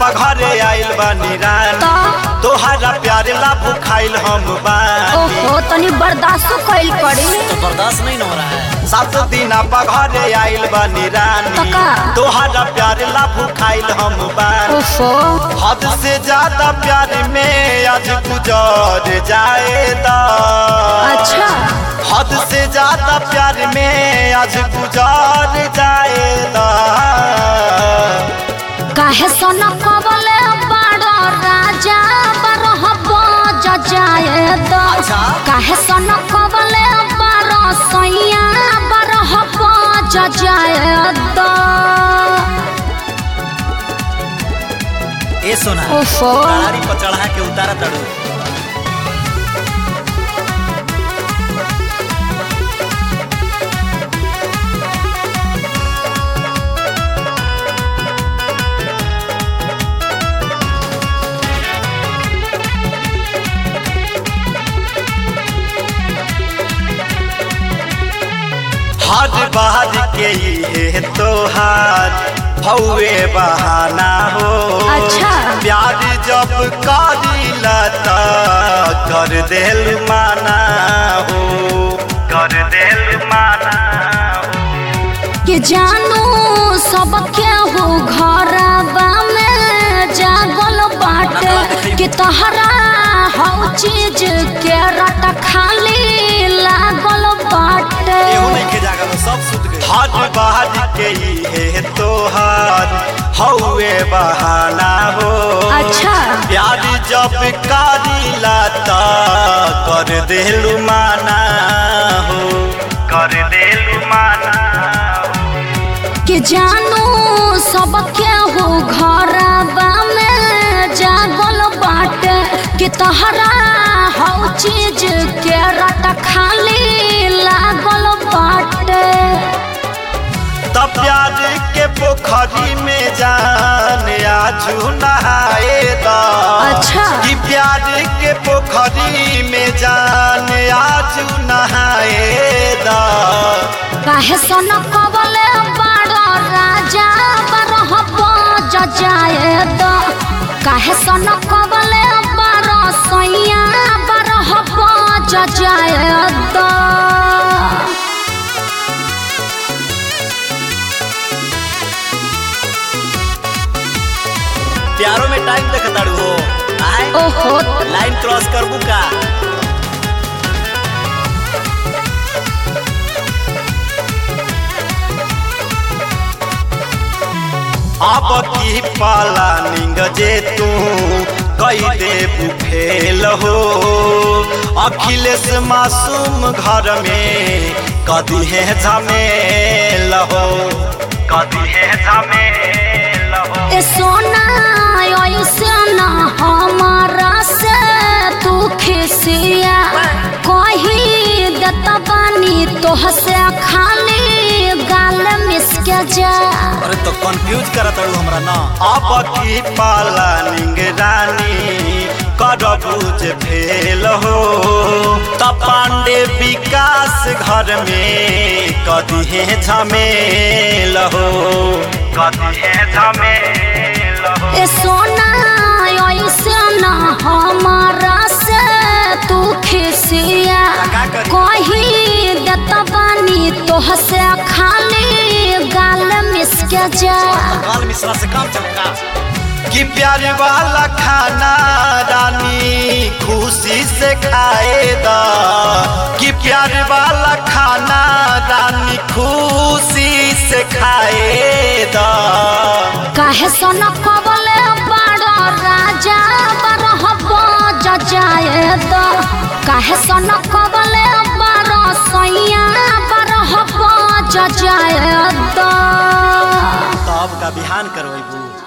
घरे आइल बानी रानी तो तोहरा प्यार ला भुखाइल हम बानी ओहो तनी बर्दाश्त कइल पड़ी तो बर्दाश्त नहीं न हो रहा है सात दिन घरे आइल बानी रानी तका। तोहरा प्यार ला भुखाइल हम बानी ओहो हद से ज्यादा प्यार में आज गुजर जाएगा अच्छा हद से ज्यादा प्यार में आज गुजार जाएगा काहे सोना कबले बड़ो राजा बरह बज जाए दो अच्छा। काहे सोना कबले बड़ो सैया बरह बज जाए दो ए सोना ओफो। गाड़ी पर चढ़ा के उतारा तड़ू हर बार के ये तोहार हौवे बहाना हो अच्छा। प्यार जब करीला त कर देल माना हो कर देल माना हो कि जानू सब केहू घरबा में जागल बाटे कि तहरा हर चीज के रट खाली लागल बाटे एहू नहीं के जागा तो सब सुत गए हर बार के ये तोहार हौवे बहाना हो अच्छा प्यार जब करीला त कर देलु माना हो कर देलु माना हो कि जानू सब केहू घरबा में जागल बाटे कि तहरा हर चीज के रट खाली लागल बाटे तब प्यार के पोखरी में जान आजू नहाए दा अच्छा। कि प्यार के पोखरी में जान आजू नहाए दा काहे सन कबले बड़ो राजा बरह बज जाए दो काहे सन कबले बड़ो सैया बरह बज जाए दो प्यारो में टाइम देख ताड़ू हो आए ओहो लाइन क्रॉस करबू का अब की पाला निंग जे तू कई दे फेल हो अखिलेश मासूम घर में कदी है झमेल हो कदी है झमेल हो ए सोना ऐसे ना हमारा से तू खिसिया कही देत बानी तोह से खाली गाल मिसके जा अरे तो कंफ्यूज करा ताड़ू हमरा ना अब की पाला निंग रानी करबूज फेल हो त पांडे विकास घर में कदी है झमेल हो कदी है झमेल हो ए सोना ऐसे ना हमारा से तू खिसिया का करी? कही देत बानी तोह से खाली गाल मिसके जा काल मिश्रा से काम चमका कि प्यार वाला खाना रानी खुशी से खाएगा कि प्यार वाला खाना रानी खुशी से खाएगा काहे सन कबले बड़ो राजा बरह बज जाए दो काहे सन कबले बड़ो सैया बरह बज जाए दो तो अब का बिहान करवेबू